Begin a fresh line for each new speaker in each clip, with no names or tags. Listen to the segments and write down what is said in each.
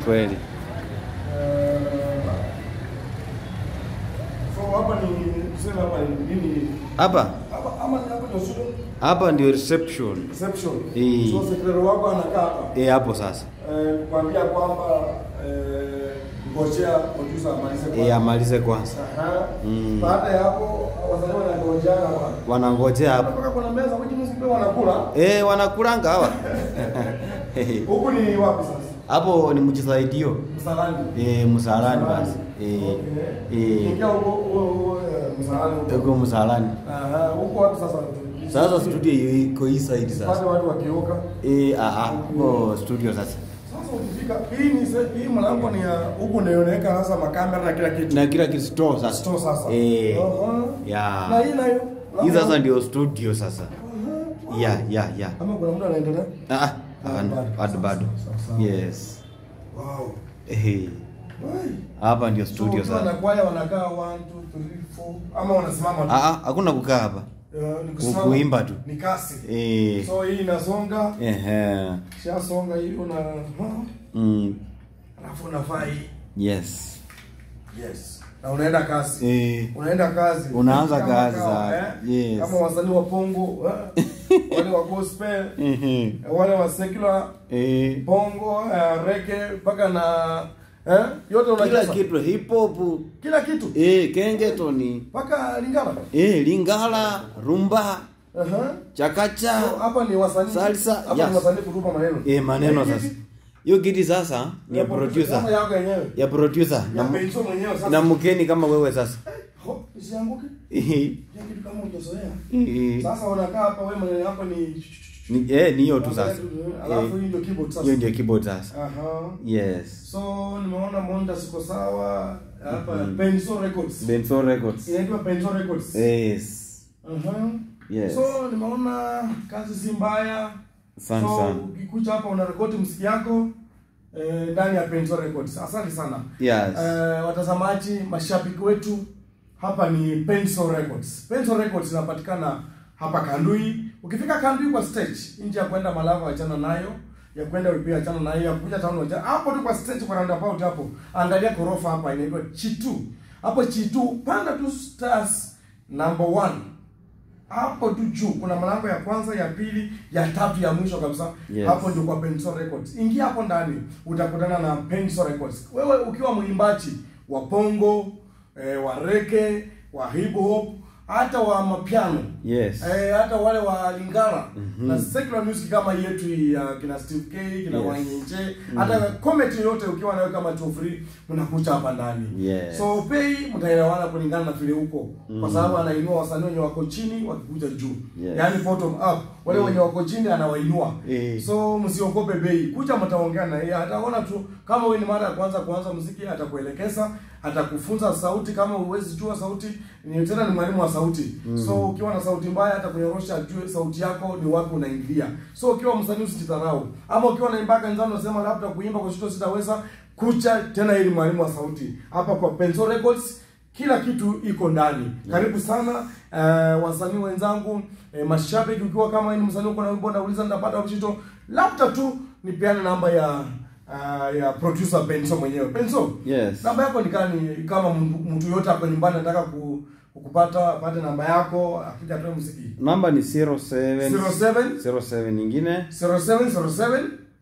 kweli.
Eh, so hapa ni tuseme hapa ni nini?
Hapa
Hapa ama ni hapa ndio studio
hapa ndio reception.
reception.
Eh.
So secretary wako anakaa hapa.
Eh, hapo sasa.
Eh, kuambia kwamba eh ngojea producer amalize kwanza.
Eh, amalize kwanza.
Aha.
Mm.
Baada ya hapo wasanii wanangojeana hapa.
Wanangojea hapo.
Mpaka kuna meza which means pia wanakula.
Eh, wanakulanga hawa.
Huku ni wapi sasa?
Hapo ni mjisaidio.
Msalani.
Eh, msalani basi. Eh.
Okay.
Eh.
Ingia huko huko huko, eh, msalani huko.
Huko msalani.
Aha, huko wapi sasa?
Sasa studio hiyo iko hii side
Pale
sasa.
watu wakioka.
Eh, ah ah, huko studio sasa.
Sasa ukifika hii ni se- hii mlango ni ya huku ndio inaweka sasa makamera na kila kitu.
Na kila kitu store sasa.
Store sasa.
Eh.
Aha.
Ya.
Na hii nayo.
Hii sasa ndio studio sasa.
Aha.
Ya, ya, ya.
Kama kuna mtu anaendelea?
Ah, ah, hapana, bado bado.
Sawa, sawa.
Yes.
Wow.
Eh.
Wai.
Hapa ndio
So,
studio
ukiwa na
sasa.
kwaya wanakaa 1 2 3 4 ama wanasimama tu.
Ah ah, hakuna kukaa hapa.
Eh, ni kusimama.
Kuimba tu.
Ni kasi.
Eh.
So hii inasonga,
Ehe.
shasonga hii una
Mm.
alafu unafaa hii.
Yes.
Yes. Na unaenda kasi.
Eh.
Unaenda kazi.
Unaanza
Kama
kazi
kawa,
za-
eh?
yes.
Kama wasanii wa pongo, eh? wale wa gospel,
Ehe.
wale wa secular,
Eh.
bongo, eh, reggae mpaka na eh? yote
Kila
unacheza.
kitu hip hop.
Kila kitu.
Eh, kengetoni.
Mpaka Lingala.
Eh, lingala, rumba,
Aha.
chakacha.
So, hapa ni wasanii.
Salsa,
Hapa ni
yes.
wasanii kutupa maneno.
Eh, maneno
Hii
sasa.
kiti
Hiyo kiti sasa ni ya
Kama
producer.
yako yenyewe.
Ya producer
Ya
na, mu-
Benzo mwenyewe sasa.
na mkeni kama wewe sasa.
Ho, isianguke.
Eh.
Ya kitu kama hujazoea.
Eh.
Sasa unakaa hapa wewe maneno yako ni
Ni eh ni hiyo tu sasa.
Alafu
Eh,
hii ndio keyboard sasa.
Hiyo ndio keyboard sasa.
Aha.
Yes.
So nimeona Monda siko sawa hapa Benzo Records.
Benzo Records.
Inaitwa Benzo Records.
Yes.
Aha.
Yes.
So nimeona kazi si mbaya.
Asante
so,
sana.
ukikuja hapa unarekodi muziki yako eh, ndani ya Benzo Records. Asante sana.
Yes.
Eh, watazamaji, mashabiki wetu, hapa ni Benzo Records. Benzo Records inapatikana hapa Kandui. Ukifika Kandui kwa stage, nje ya kwenda Malava achana nayo, ya kwenda Ulipia achana nayo, ya kuja town achana. Hapo tu kwa stage kwa roundabout hapo. Angalia korofa hapa inaitwa Chitu. Hapo Chitu, panda tu stars number one hapo tu juu kuna mlango ya kwanza ya pili ya tatu ya mwisho kabisa
Yes.
hapo ndio kwa Benzo Records ingia hapo ndani utakutana na Benzo Records wewe ukiwa mwimbaji wa pongo eh, wa reggae wa hip hop hata wa mapiano
Yes.
eh, hata wale wa lingala na secular music kama yetu ya kina Steve K kina
Yes.
Wanyenje hata comedy yote ukiwa nayo kama Chofri unakuja hapa ndani
Yes.
so bei mtaelewana kulingana na vile huko kwa sababu anainua wasanii wenye wako chini wakikuja juu
Yes.
yaani bottom up wale wenye wako chini anawainua
Eh.
so msiogope bei kuja mtaongea na yeye ataona tu kama wewe ni mara ya kwanza kuanza muziki atakuelekeza atakufunza sauti kama huwezi jua sauti ni tena ni mwalimu wa sauti so ukiwa na sauti mbaya atakunyorosha ajue sauti yako ni wapi unaingilia so ukiwa msanii usijidharau ama ukiwa naimba kanisani unasema labda kuimba kwa shito sitaweza kucha tena ili mwalimu wa sauti hapa kwa Benzo Records kila kitu iko ndani karibu sana uh, wasanii wenzangu eh, mashabiki ukiwa kama wewe ni msanii uko na wimbo nauliza nitapata mshito labda tu nipeane namba ya uh, ya producer Benzo mwenyewe Benzo
Yes.
namba yako ni kama ni kama mtu mtu yote hapo nyumbani anataka ku, kukupata apate namba yako akija atoe muziki
Namba ni 07
07
07 nyingine
0707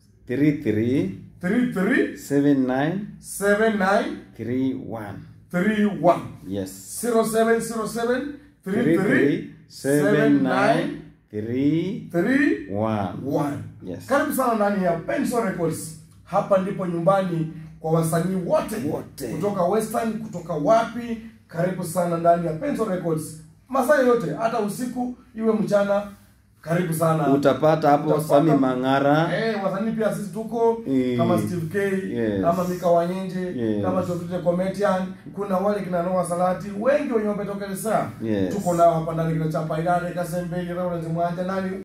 33
33
79
79
31.
31
Yes.
0707 33
33 79
79
31.
1.
Yes.
Karibu sana ndani ya Benzo Records. Hapa ndipo nyumbani kwa wasanii wote
Wote.
kutoka Western, kutoka wapi. Karibu sana ndani ya Benzo Records. Masaa yote, hata usiku iwe mchana, karibu sana.
Utapata hapo
Utapata-
Sami Mang'ara.
Eh, wasanii pia sisi tuko
Eh.
kama Steve K,
Yes.
kama Mika Wanyenje,
Yes.
kama Chofite Comedian, kuna wale kina Noah Salati, wengi wenye wametokelezea.
Yes.
Tuko nao hapa ndani kina Chapa Ilale, Kasembeli, Lawrence Mwanja nani